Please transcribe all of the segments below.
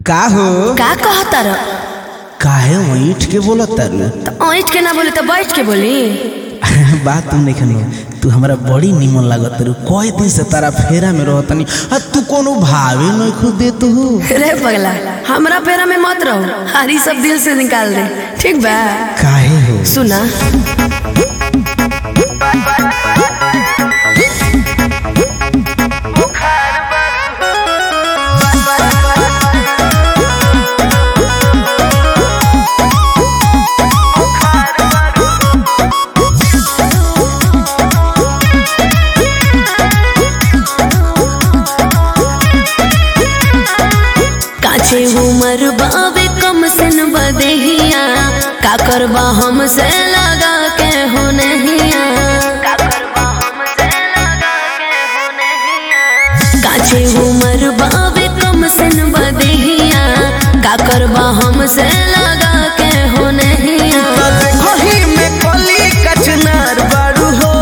का हो का कहतर काहे ईठ के बोलत तारू तो ऐठ के ना बोली तो बैठ के बोली बात तू नहीं खनो तू हमरा बड़ी निमन लागत तारू कई दिन से तारा फेरा में रहतनी आ तू कोनो भावे नहीं खुद दे तू रे पगला हमरा पेरा में मत रहो हरी सब दिल से निकाल दे ठीक बा काहे हो सुना काचे उमर बाबे कम सन बदेहिया का करबा हमसे लगा के हो नहिया काचे उमर बाबे कम सन बदेहिया का करबा हमसे लगा के हो नहिया देखही में कली कचनार बारू हो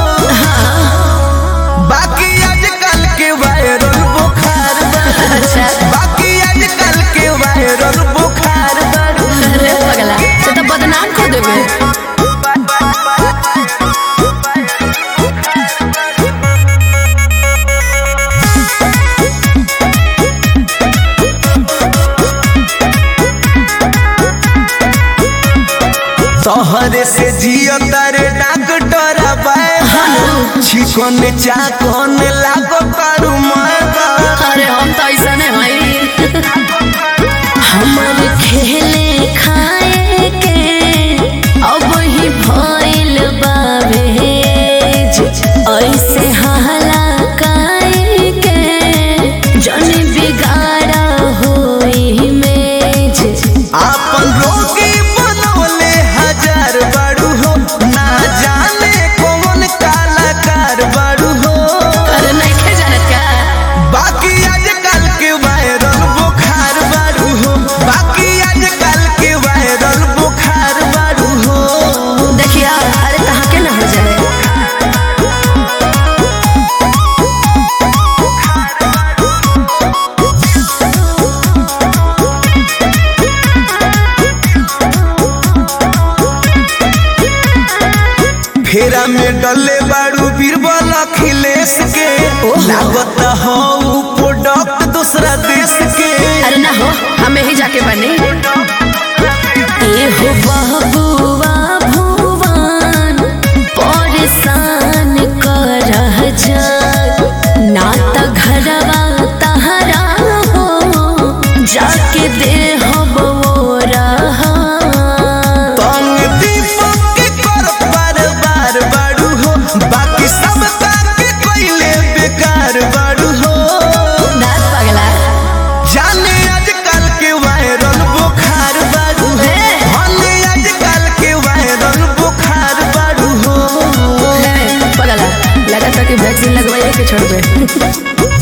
बाकी आजकल के वायरल बुखार बारू अच्छा बाकी आजकल के वायरल बुखार बारू अरे पगला से तो बदनाम कर देबे तोहरे से जियो तारे डॉक्टर बाय छिकोन चाकोन लागो तारू मागा अरे हम तो ऐसा नहीं भाई हमर खेले खाए के अब ही भइल बावे ऐसे हाला काए के जन बिगाड़ा होई मेज आपन रोगी बनवले हजार बारू हो ना जाने कौन कलाकार बारू हो अरे नहीं खे जानत का बाकी आजकल के वायरल बुखार बारू हो बाकी आजकल के वायरल बुखार बारू हो देखिया अरे कहाँ के ना हो जाए फेरा में डले बारू बीरबल अखिलेश के लागत हो प्रोडक्ट दूसरा देश के अरे ना हो हमें ही जाके बने ए हो बहबुआ भुवन परेशान कर जा ना त घरवा तहरा हो जाके दे हो बोरा तंग दीपक के कर बार बार बारू हो बाकी सब के कोइले बेकार बारू हो दास पगला जाने आजकल के वायरल बुखार बारू हो हे। जाने आजकल के वायरल बुखार बारू हो पगला लगा था कि वैक्सीन लगवाइए के छोड़ दे